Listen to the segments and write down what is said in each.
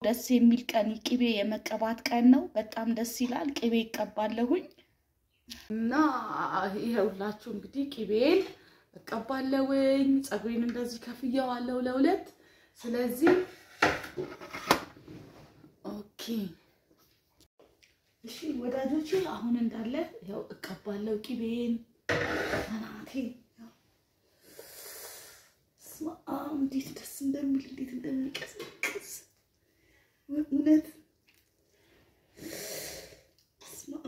ደስ የሚል ቀን ቅቤ የመቀባት ቀን ነው። በጣም ደስ ይላል። ቅቤ ይቀባለሁኝ እና ይኸውላችሁ እንግዲህ ቅቤን እቀባለሁኝ። ፀጉሬን እንደዚህ ከፍየዋለሁ ለሁለት። ስለዚህ ኦኬ እሺ ወዳጆቼ፣ አሁን እንዳለ ያው እቀባለሁ ቅቤን አናቴ ስማ እንዴት ደስ እንደሚል እንዴት እንደሚቀሰቅስ እውነት ስማ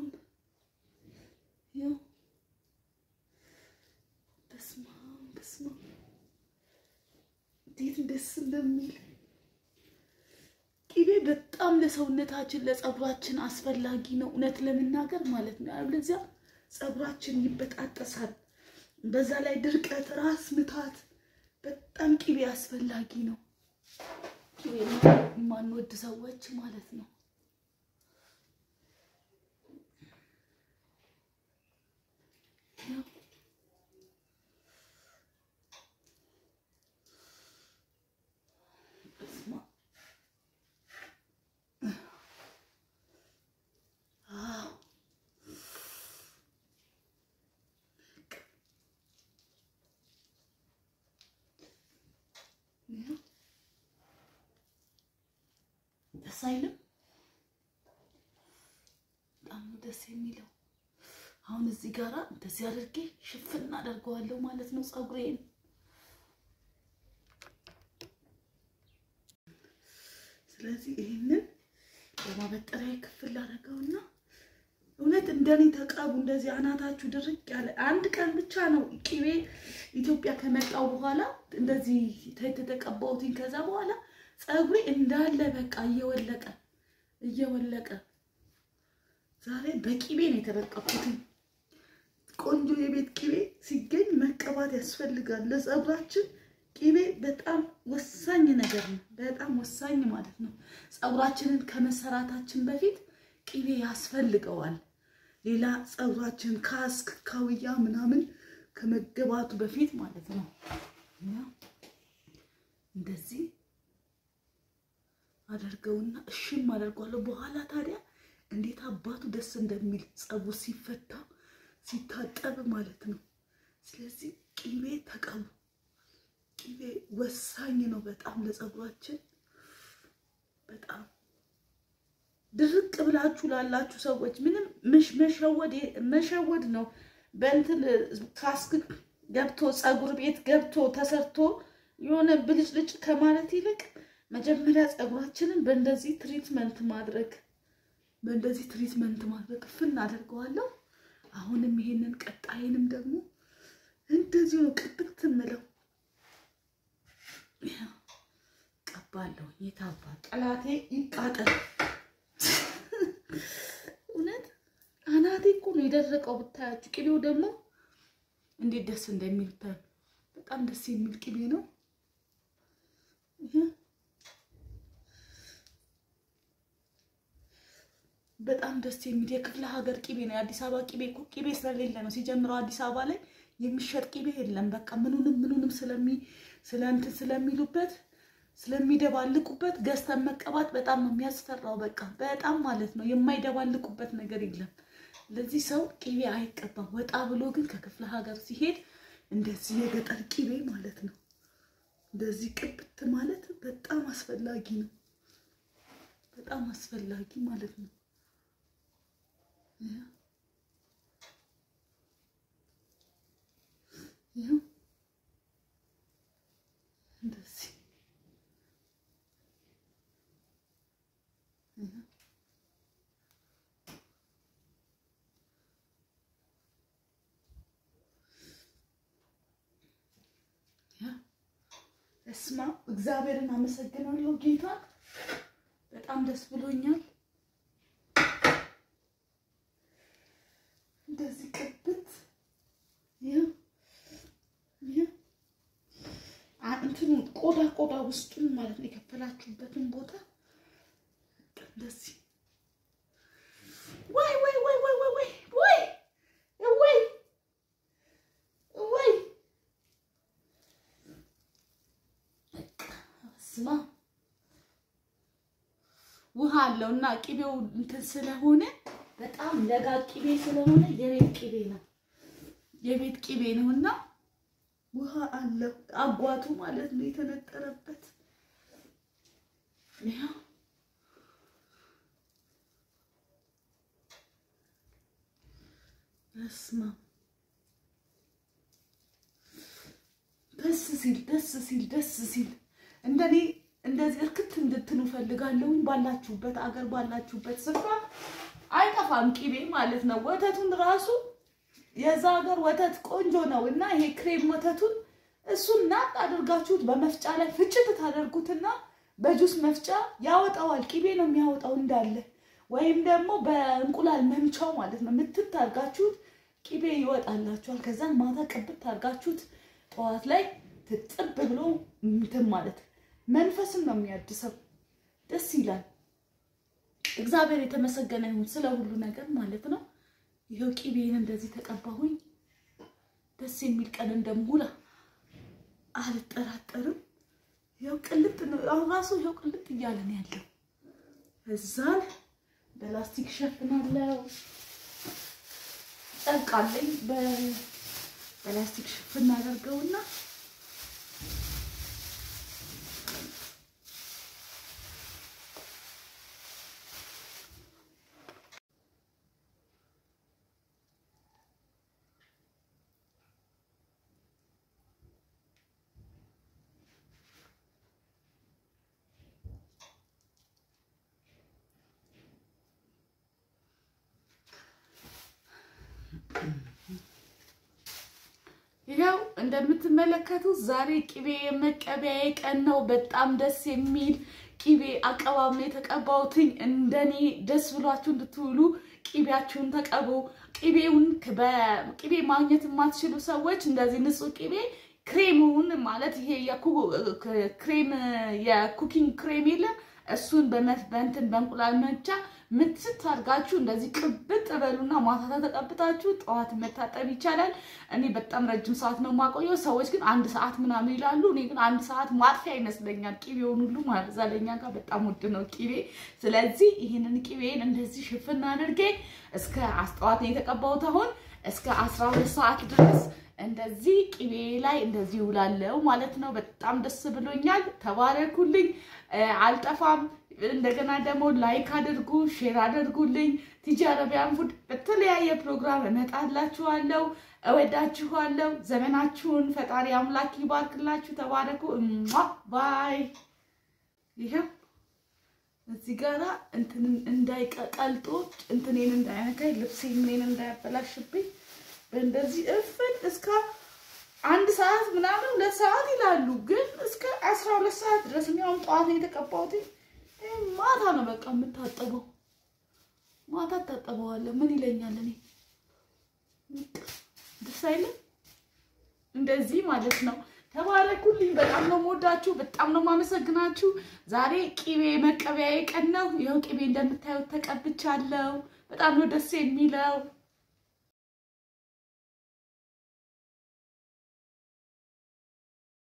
ያው በስመ አብ በስመ አብ እንዴት ደስ እንደሚል ቅቤ በጣም ለሰውነታችን ለፀጉራችን አስፈላጊ ነው፣ እውነት ለመናገር ማለት ነው። ያለዚያ ፀጉራችን ይበጣጠሳል። በዛ ላይ ድርቀት፣ ራስ ምታት በጣም ቅቤ አስፈላጊ ነው። ቅቤ የማንወድ ሰዎች ማለት ነው። ደስ አይልም? በጣም ነው ደስ የሚለው። አሁን እዚህ ጋራ እንደዚህ አድርጌ ሽፍን አደርገዋለሁ ማለት ነው ፀጉሬን። ስለዚህ ይህንን በማበጠሪያ ክፍል አደረገውና እውነት እንደኔ ተቀቡ። እንደዚህ አናታችሁ ድርቅ ያለ አንድ ቀን ብቻ ነው ቅቤ ኢትዮጵያ ከመጣው በኋላ እንደዚህ የተቀባሁትኝ። ከዛ በኋላ ፀጉሬ እንዳለ በቃ እየወለቀ እየወለቀ ዛሬ በቂቤ ነው የተበቀኩትኝ። ቆንጆ የቤት ቂቤ ሲገኝ መቀባት ያስፈልጋል። ለፀጉራችን ቂቤ በጣም ወሳኝ ነገር ነው። በጣም ወሳኝ ማለት ነው። ፀጉራችንን ከመሰራታችን በፊት ቂቤ ያስፈልገዋል። ሌላ ፀጉራችን ካስክ ካውያ ምናምን ከመገባቱ በፊት ማለት ነው። እንደዚህ አደርገውና እሽም አደርገዋለሁ። በኋላ ታዲያ እንዴት አባቱ ደስ እንደሚል ፀጉር ሲፈታ ሲታጠብ ማለት ነው። ስለዚህ ቂቤ ተቀቡ። ቂቤ ወሳኝ ነው በጣም ለፀጉራችን። በጣም ድርቅ ብላችሁ ላላችሁ ሰዎች ምንም መሸወድ መሸወድ ነው። በእንትን ካስክ ገብቶ ፀጉር ቤት ገብቶ ተሰርቶ የሆነ ብልጭልጭ ከማለት ይልቅ መጀመሪያ ፀጉራችንን በእንደዚህ ትሪትመንት ማድረግ በእንደዚህ ትሪትመንት ማድረግ ፍን አደርገዋለሁ። አሁንም ይሄንን ቀጣይንም ደግሞ እንደዚሁ ነው ቅብት ምለው ቀባለሁ። የታባ ጠላቴ ይቃጠል። እውነት አናቴ እኮ ነው የደረቀው ብታያችሁ። ቅቤው ደግሞ እንዴት ደስ እንደሚል ብታዩ። በጣም ደስ የሚል ቅቤ ነው። በጣም ደስ የሚል የክፍለ ሀገር ቅቤ ነው። የአዲስ አበባ ቅቤ እኮ ቅቤ ስለሌለ ነው ሲጀምረው አዲስ አበባ ላይ የሚሸጥ ቅቤ የለም። በቃ ምኑንም ምኑንም ስለሚ ስለ እንትን ስለሚሉበት ስለሚደባልቁበት ገዝተን መቀባት በጣም ነው የሚያስፈራው። በቃ በጣም ማለት ነው የማይደባልቁበት ነገር የለም። ለዚህ ሰው ቅቤ አይቀባም። ወጣ ብሎ ግን ከክፍለ ሀገር ሲሄድ እንደዚህ የገጠር ቅቤ ማለት ነው እንደዚህ ቅብት ማለት በጣም አስፈላጊ ነው። በጣም አስፈላጊ ማለት ነው። ይኸው እንደዚህ እስማ እግዚአብሔርን አመሰግናለሁ። ጌታ በጣም ደስ ብሎኛል። እንደዚህ ቅብት እንትኑ ቆዳ ቆዳ ውስጡን ማለት ነው የከፈላችሁበትን ቦታ እንደዚህ ወይ ወይ ወይ ወይ ወይ ወይ ወይ ወይ ወይ ስማ አለው እና ቅቤው እንትን ስለሆነ በጣም ለጋ ቅቤ ስለሆነ የቤት ቅቤ ነው የቤት ቅቤ ነው እና ውሃ አለው አጓቱ ማለት ነው የተነጠረበት። ይኸው በስመ አብ ደስ ሲል ደስ ሲል ደስ ሲል እንደኔ እንደዚህ እርክት እንድትሉ ፈልጋለሁኝ። ባላችሁበት አገር ባላችሁበት ስፍራ አይጠፋም ቅቤ ማለት ነው። ወተቱን ራሱ የዛ ሀገር ወተት ቆንጆ ነው እና ይሄ ክሬም ወተቱን እሱን ናጥ አድርጋችሁት በመፍጫ ላይ ፍጭት ታደርጉትና በጁስ መፍጫ ያወጣዋል። ቅቤ ነው የሚያወጣው እንዳለ። ወይም ደግሞ በእንቁላል መምቻው ማለት ነው ምትት አድርጋችሁት ቅቤ ይወጣላችኋል። ከዛን ማታ ቅብት አድርጋችሁት ጠዋት ላይ ትጥብ ብሎ እንትን ማለት መንፈስን ነው የሚያድሰው። ደስ ይላል። እግዚአብሔር የተመሰገነ ይሁን ስለ ሁሉ ነገር ማለት ነው። ይኸው ቅቤን እንደዚህ ተቀባሁኝ። ደስ የሚል ቀን እንደሙላ አልጠራጠርም። ይኸው ቅልጥ ነው አሁን ራሱ ይኸው ቅልጥ እያለ ነው ያለው። እዛን በላስቲክ ሸፍናለው። ጨርቃለኝ በላስቲክ ሽፍን አደርገውና ይኸው እንደምትመለከቱት ዛሬ ቅቤ የመቀበያ ቀን ነው። በጣም ደስ የሚል ቅቤ አቀባብ ነው የተቀባሁትኝ። እንደኔ ደስ ብሏችሁ እንድትውሉ ቅቤያችሁን ተቀቡ። ቅቤውን በቅቤ ማግኘት የማትችሉ ሰዎች እንደዚህ ንጹህ ቅቤ ክሬሙን ማለት ይሄ ክሬም የኩኪንግ ክሬም የለም እሱን በእንትን በእንቁላል መቻ ምትት አድርጋችሁ እንደዚህ ቅብጥ በሉና ማታ ተቀብታችሁ ጠዋት መታጠብ ይቻላል። እኔ በጣም ረጅም ሰዓት ነው የማቆየው። ሰዎች ግን አንድ ሰዓት ምናምን ይላሉ። እኔ ግን አንድ ሰዓት ማጥፊያ ይመስለኛል ቅቤውን ሁሉ ማለት እዛ ለኛ ጋር በጣም ውድ ነው ቅቤ። ስለዚህ ይህንን ቅቤን እንደዚህ ሽፍና አድርጌ እስከ ጠዋት ነው የተቀባሁት። አሁን እስከ አስራ ሁለት ሰዓት ድረስ እንደዚህ ቅቤ ላይ እንደዚህ ይውላለው ማለት ነው። በጣም ደስ ብሎኛል። ተባረኩልኝ። አልጠፋም። እንደገና ደግሞ ላይክ አድርጉ፣ ሼር አድርጉልኝ። ቲጂ አረቢያን ፉድ በተለያየ ፕሮግራም እመጣላችኋለሁ። እወዳችኋለሁ። ዘመናችሁን ፈጣሪ አምላክ ይባርክላችሁ። ተባረኩ። እሟ ባይ። ይኸው እዚህ ጋራ እንትን እንዳይቀልጦ እንትኔን እንዳይነካኝ ልብሴን ምኔን እንዳያበላሽብኝ በእንደዚህ እፍን እስከ አንድ ሰዓት ምናምን ሁለት ሰዓት ይላሉ፣ ግን እስከ አስራ ሁለት ሰዓት ድረስ የሚሆን ጠዋት ነው የተቀባሁት። ማታ ነው በቃ የምታጠበው። ማታ ታጠበዋለሁ። ምን ይለኛል እኔ ደስ አይልም? እንደዚህ ማለት ነው። ተባረኩልኝ። በጣም ነው የምወዳችሁ፣ በጣም ነው የማመሰግናችሁ። ዛሬ ቅቤ መቀበያዬ ቀን ነው። ይኸው ቅቤ እንደምታዩት ተቀብቻለሁ። በጣም ነው ደስ የሚለው።